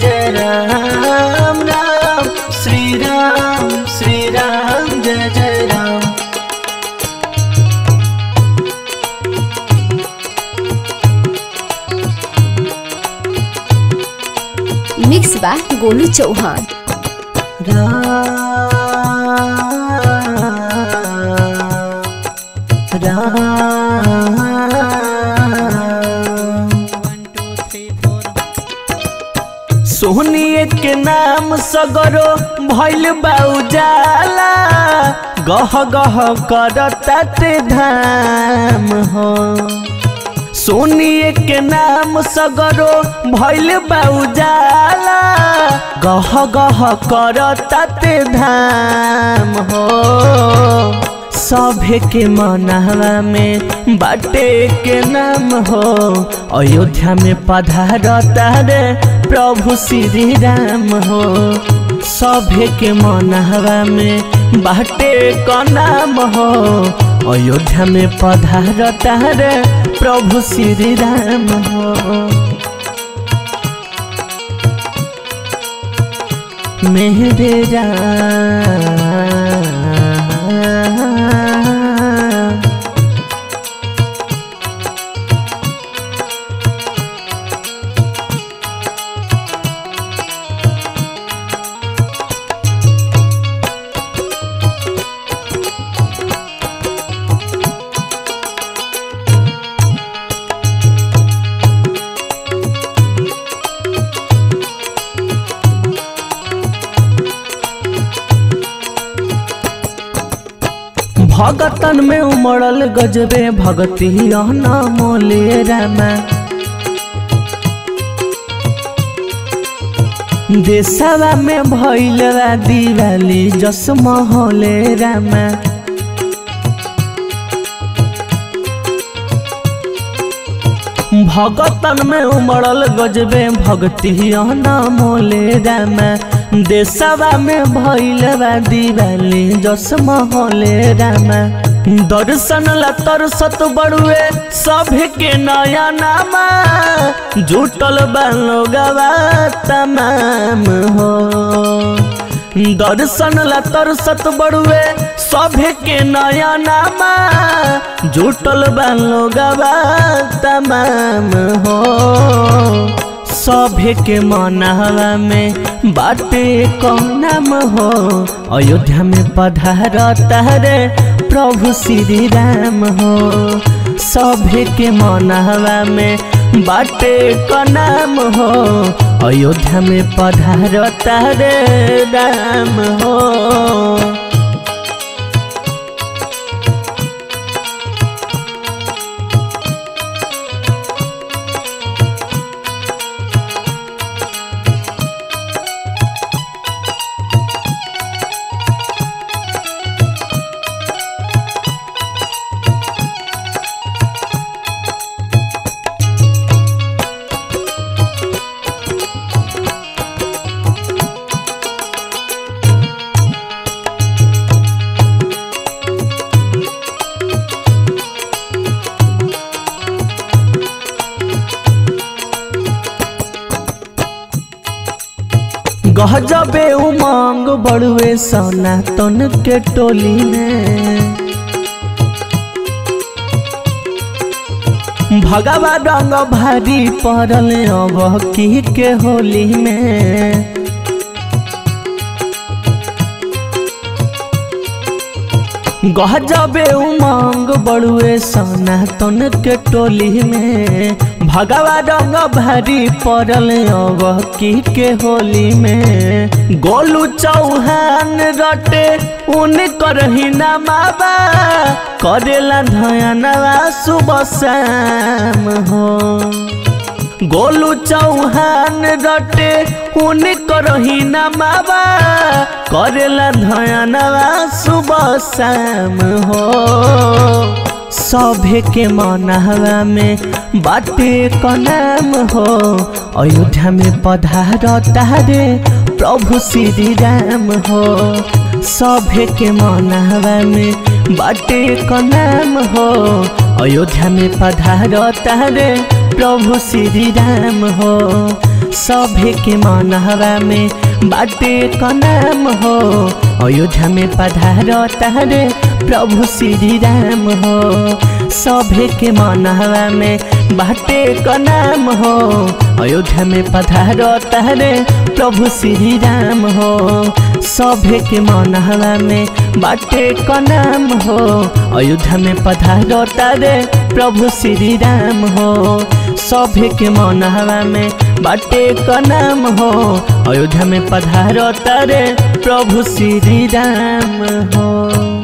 जय राम राम श्री राम श्री राम जय जय राम मिक्स बा गोलू चौहान राम राम सोहनिए के नाम सगरो भैल बाउजाला गह गह करताते धाम हो सोनिए के नाम सगरो भैल बाउजाला गह गह करताते धाम हो सभे के मनहवा में बाटे के नाम हो अयोध्या में पधारता रे प्रभु श्री राम हो सभे के मनहवा में बाटे का नाम हो अयोध्या में पधारता रे प्रभु श्री राम हो मेरे राम भगतन में उमड़ल गजबे भगती मोले रामा देशवा में भैल दिवाली जस महले रामा भगतन में उमड़ल गजबे भक्ति मोले रामा देशवा में भैल दिवाली जस महले रामा दर्शन ला तरसत बड़ुए सभे के नया नामा जुटल बालोगवा तमाम हो दर्शन ला तरसत बड़ुए सभे के नया नामा जुटल बालोगवा तमाम हो सभे के मनहवा में बाटे कौन नाम हो अयोध्या में पधारता रे प्रभु श्री राम हो सभे के मनहवा में बाटे का नाम हो अयोध्या में पधारता रे राम हो गहजबे उमंग बड़ुए सनातन के टोली में भगवा रंग भारी पड़ल अब की के होली में गहजबे उमंग बड़ुए सनातन के टोली में भगवा रंग भारी पड़ल अब की के होली में गोलू चौहान रटे उन करही नमाबा करेला धयनवा सुबह शाम हो गोलू चौहान रटे उन करही नमाबा करेला धयनवा सुबह शाम हो सभे के मनहवा में बाटे का नाम हो अयोध्या में पधारता रे प्रभु श्री राम हो सभे के मनहवा में बाटे का नाम हो अयोध्या में पधारता रे प्रभु श्री राम हो सभे के मनहवा में बाटे का नाम हो अयोध्या में पधार तारे प्रभु श्री राम हो सभे के मनहवा में बाटे का नाम हो अयोध्या में पधार तारे प्रभु श्री राम हो सभे के मनहवा में बाटे का नाम हो अयोध्या में पधार तारे प्रभु श्री राम हो सभे के मनहवा में बाटे का नाम हो अयोध्या में पधार तारे प्रभु श्री राम हो